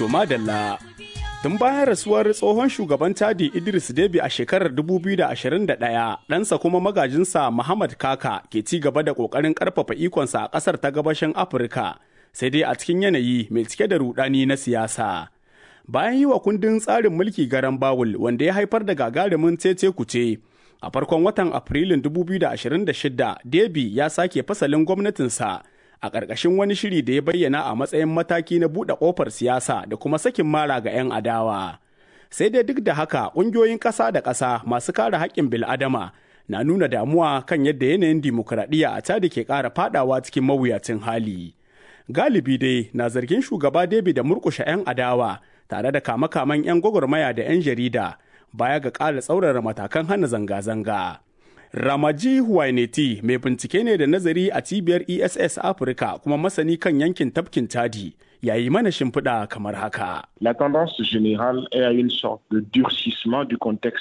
To madalla. Tun bayan rasuwar tsohon shugaban Chadi Idris Deby a shekarar 2021, ɗansa kuma magajinsa Muhammad Kaka ke ci gaba da ƙoƙarin ƙarfafa ikonsa a ƙasar ta gabashin Afirka, sai dai a cikin yanayi mai cike da rudani na siyasa. Bayan yi wa kundin tsarin mulki garan Bawul wanda ya haifar da gagarumin cece kuce, a farkon watan Afrilun 2026, Deby ya sake fasalin gwamnatinsa. a ƙarƙashin wani shiri da ya bayyana a matsayin mataki na buɗe ƙofar siyasa da kuma sakin mara ga 'yan adawa. Sai dai duk da haka ƙungiyoyin ƙasa da ƙasa masu kare haƙƙin bil'adama na nuna damuwa kan yadda yanayin dimokuraɗiyya a cadi ke ƙara faɗawa cikin mawuyacin hali. Galibi dai na zargin shugaba David da murƙushe 'yan adawa tare da kama-kaman 'yan gwagwarmaya da 'yan jarida baya ga ƙara tsaurara matakan hana zanga-zanga. Ramaji Huwaineti mai bincike ne da nazari a cibiyar ESS Afirka kuma masani kan yankin tafkin Chadi yayi mana shimfiɗa kamar haka. La tendance générale est à une sorte de durcissement du contexte